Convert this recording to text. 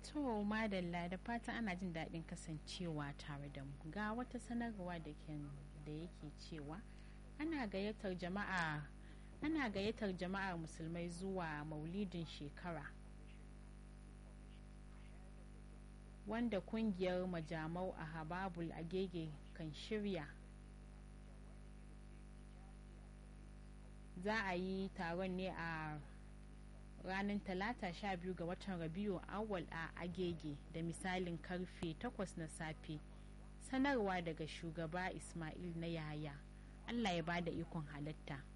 To madalla da fatan ana jin daɗin kasancewa tare da mu ga wata sanarwa da da yake cewa ana gayyatar jama'a ana gayyatar jama'ar musulmai zuwa maulidin shekara wanda kungiyar majamau a hababul agege kan shirya za a yi taron ne a ranar talata 12 ga watan rabiu awal a agege da misalin karfe 8 na safe sanarwa daga shugaba ismail na yaya allah ya bada ikon halatta